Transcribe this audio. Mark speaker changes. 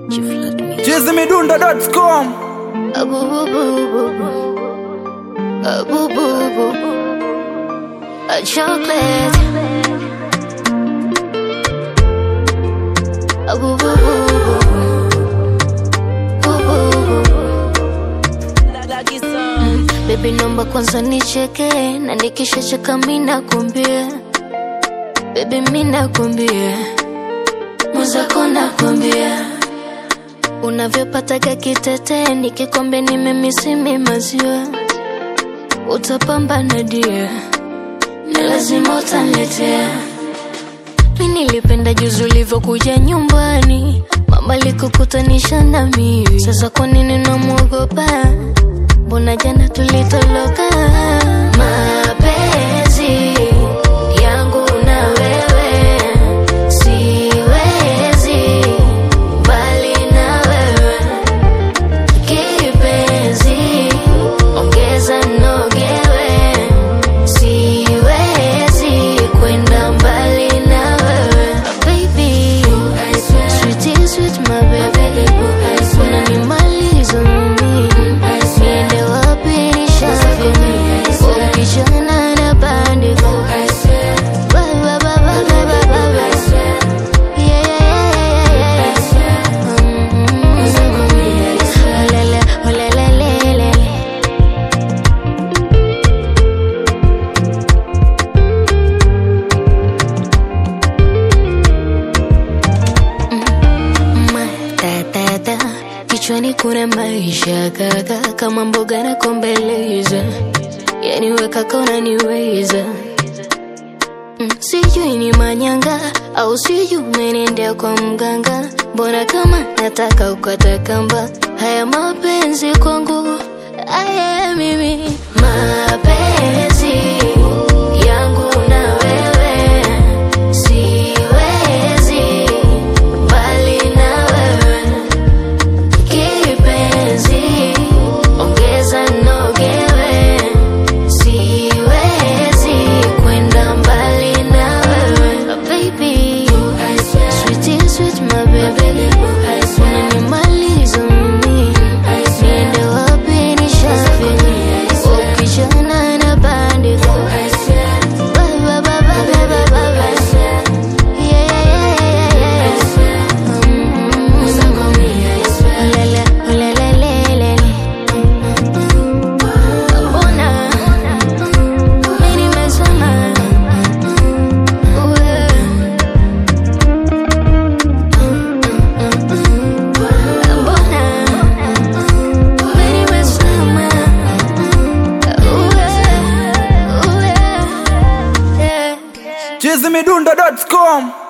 Speaker 1: chizimidundo.com
Speaker 2: A chocolate. A boo boo boo boo boo boo. Baby, naomba kwanza nicheke na nikishacheka mi nakwambia Baby, mi nakwambia mwenzako nakwambia unavyopataga kitete nikikombe nimemisimi maziwa utapambana dia ni lazima utaniletea mi nilipenda juzi ulivyokuja nyumbani mama likukutanisha na mimi sasa kwa nini namwogopa mbona jana tulitoloka mapenzi yangu na wewe siwezi mbali na wewe kipenzi ongeza nogewe siwezi kwenda mbali na wewe baby sweet sweet my baby unanimaliza mimi niende wapi nishavi ukijana na bandiko Ba, ba, ba, ba, ba, ba, ba, ba. Yeah, yeah, yeah, yeah, yeah. Mm, olele, olele, lele. matata kichwani kuna maisha kaka kama mboga na kombeleza yani wekaka unaniweza Mm, sijui ni manyanga au sijui umenendea kwa mganga mbona kama nataka ukata kamba haya mapenzi kwangu aya mimi mapenzi yangu na wewe siwezi mbali na wewe kipenzi ongeza nogewe siwezi kwenda mbali na wewe baby sweet sweet my baby unanimaliza mimi niende wapi nishavi ukijana na bandiko Ba, ba, ba, ba, ba, ba, ba, ba. Yeah, yeah, yeah, yeah, yeah. Mm, olele, olele, lele. Mbona mimi nimezama? Uwe. Mbona mimi nimezama? Uwe, uwe. Yeah.
Speaker 1: chizimidundo.com